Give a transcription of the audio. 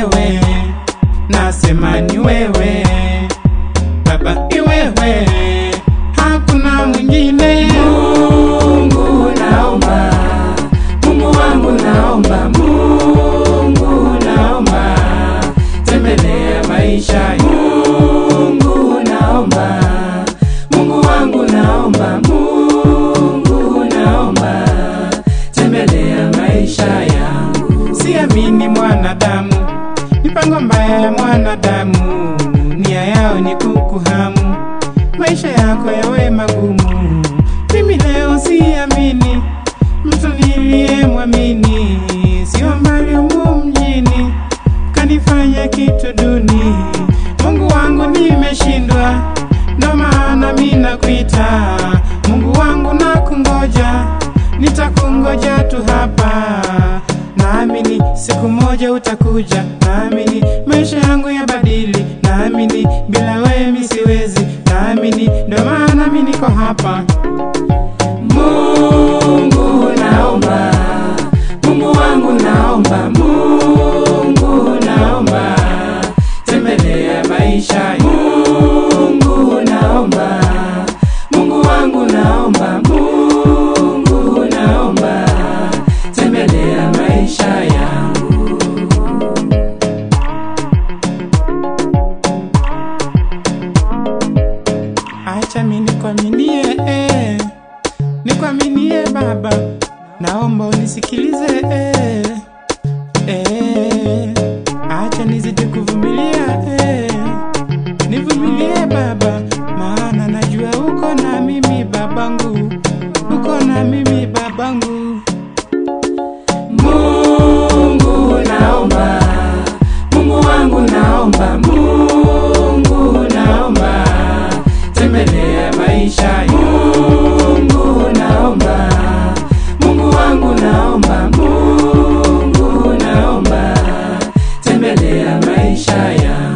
wewe, nasema ni wewe Baba, iwewe, hakuna mwingine. Mungu naomba, Mungu wangu naomba, Mungu naomba, tembelea maisha Mungu naomba, Mungu wangu naomba, Mungu naomba, tembelea maisha yangu. Siamini mwanadamu, mipango mbaya ya mwanadamu, nia yao ni kukuhamu, maisha yako yawe magumu. Mimi leo siamini mtu niliyemwamini, sio mbali humu mjini, kanifanya kitu duni. Mungu wangu nimeshindwa, ndo maana mi nakuita Mungu wangu, nakungoja, nitakungoja tu hapa naamini siku moja utakuja, naamini maisha yangu yabadili, naamini bila wewe mi siwezi, naamini ndo maana mi niko hapa. Mungu naomba, Mungu wangu naomba, Mungu naomba, tembelea maisha Mungu naomba, Mungu wangu naomba, Mungu naomba, tembelea maisha yangu. Acha mi nikwaminie, eh, nikwaminie Baba, naomba unisikilize eh, eh, acha nizidi kuvumilia eh, nivumilie Baba, maana najua uko na mimi babangu, uko na mimi babangu. Mungu naomba, Mungu wangu naomba, Mungu naomba, tembelea maisha Mungu naomba, Mungu wangu naomba, Mungu naomba, tembelea maisha yangu.